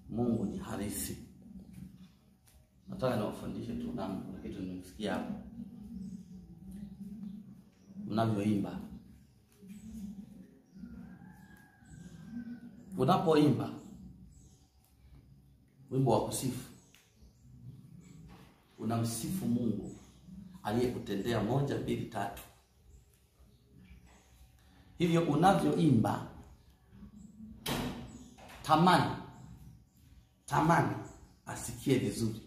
Mungu ni halisi. Nataka niwafundishe tu namna, kuna kitu nimesikia hapo mnavyoimba. Unapoimba wimbo wa kusifu, unamsifu Mungu aliyekutendea moja, mbili, tatu. Hivyo unavyoimba, tamani tamani asikie vizuri.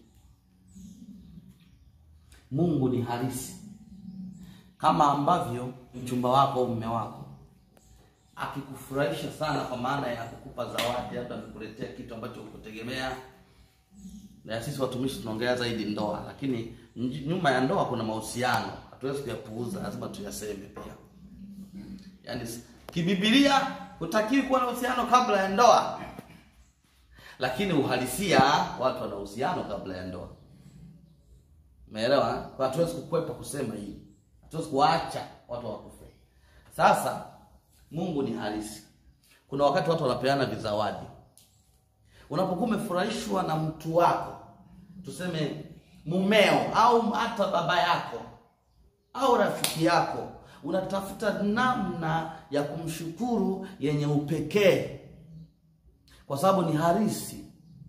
Mungu ni halisi, kama ambavyo mchumba wako au mume wako akikufurahisha sana, kwa maana ya kukupa zawadi, labda amekuletea kitu ambacho hukutegemea. Na sisi watumishi tunaongea zaidi ndoa, lakini nj- nyuma ya ndoa kuna mahusiano, hatuwezi kuyapuuza, lazima tuyaseme pia. Yaani s- kibibilia hutakiwi kuwa na uhusiano kabla ya ndoa, lakini uhalisia watu wana uhusiano kabla ya ndoa. Umeelewa? Kwa hatuwezi kukwepa kusema hili, hatuwezi kuacha watu wakufe. Sasa Mungu ni halisi. Kuna wakati watu wanapeana vizawadi. Unapokuwa umefurahishwa na mtu wako, tuseme mumeo au hata baba yako au rafiki yako, unatafuta namna ya kumshukuru yenye upekee, kwa sababu ni halisi.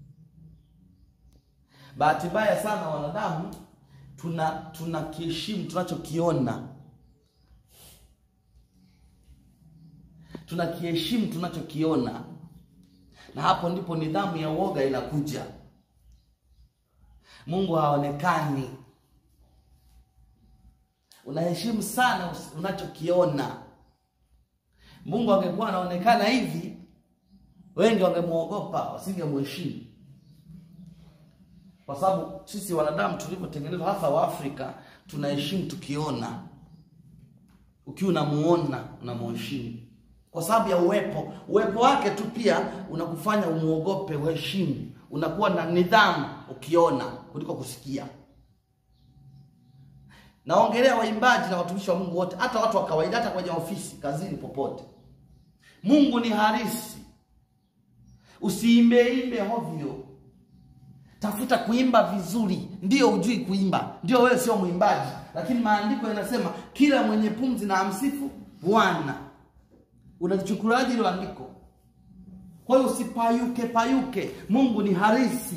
Bahati mbaya sana wanadamu tuna tunakiheshimu tunachokiona, tunakiheshimu tunachokiona, na hapo ndipo nidhamu ya uoga inakuja. Mungu haonekani, unaheshimu sana us- unachokiona. Mungu angekuwa anaonekana hivi, wengi wangemwogopa, wasingemheshimu kwa sababu sisi wanadamu tulivyotengenezwa, hasa Waafrika, tunaheshimu tukiona. Ukiwa unamuona unamheshimu kwa sababu ya uwepo uwepo wake tu, pia unakufanya umuogope, uheshimu, unakuwa na nidhamu ukiona kuliko kusikia. Naongelea waimbaji na watumishi wa Mungu wote, hata watu wa kawaida, hata kwenye ofisi, kazini, popote. Mungu ni halisi, usiimbeimbe hovyo. Tafuta kuimba vizuri. Ndio hujui kuimba, ndio wewe sio mwimbaji, lakini maandiko yanasema kila mwenye pumzi na amsifu Bwana. Unalichukuliaje hilo andiko? Kwa hiyo usipayuke payuke. Mungu ni halisi,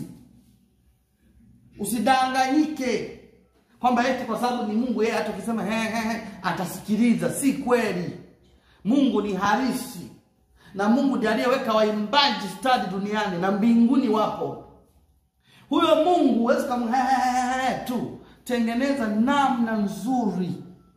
usidanganyike kwamba eti kwa sababu ni Mungu, yeye hata ukisema he he he atasikiliza. Si kweli. Mungu ni halisi, na Mungu ndiye aliyeweka waimbaji stadi duniani na mbinguni wapo huyo Mungu huwezi kumhehehe tu, tengeneza namna nzuri,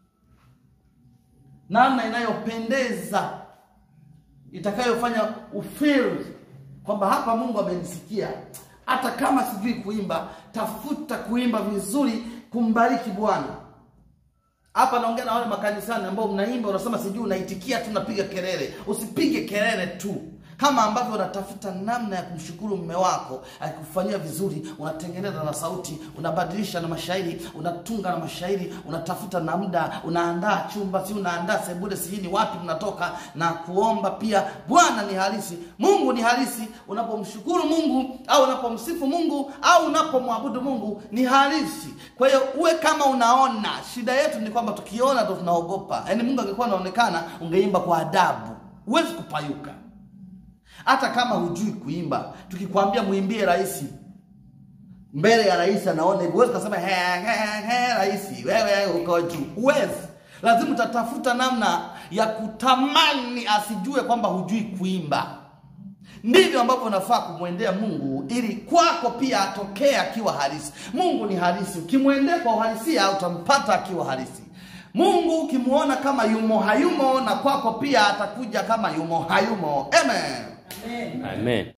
namna inayopendeza itakayofanya ufeel kwamba hapa Mungu amenisikia. Hata kama sijui kuimba, tafuta kuimba vizuri, kumbariki Bwana. Hapa naongea na wale makanisani ambao mnaimba, unasema sijui, unaitikia tu, unapiga kelele. Usipige kelele tu kama ambavyo unatafuta namna ya kumshukuru mume wako akikufanyia vizuri, unatengeneza na sauti, unabadilisha na mashairi, unatunga na mashairi, unatafuta na muda, unaandaa chumba, si unaandaa sebule, sijui ni wapi mnatoka na kuomba pia. Bwana ni halisi, Mungu ni halisi. Unapomshukuru Mungu au unapomsifu Mungu au unapomwabudu Mungu ni halisi. Kwa hiyo uwe kama unaona. Shida yetu ni kwamba tukiona ndo tunaogopa. Yaani Mungu angekuwa anaonekana, ungeimba kwa adabu, huwezi kupayuka hata kama hujui kuimba, tukikwambia muimbie rais mbele ya rais anaona hivyo, huwezi kusema he he he, rais wewe uko juu, huwezi. Lazima utatafuta namna ya kutamani asijue kwamba hujui kuimba. Ndivyo ambavyo unafaa kumwendea Mungu ili kwako pia atokee akiwa halisi. Mungu ni halisi, ukimwendea kwa uhalisia utampata akiwa halisi. Mungu ukimuona kama yumo hayumo, na kwako pia atakuja kama yumo hayumo. Amen. Amen.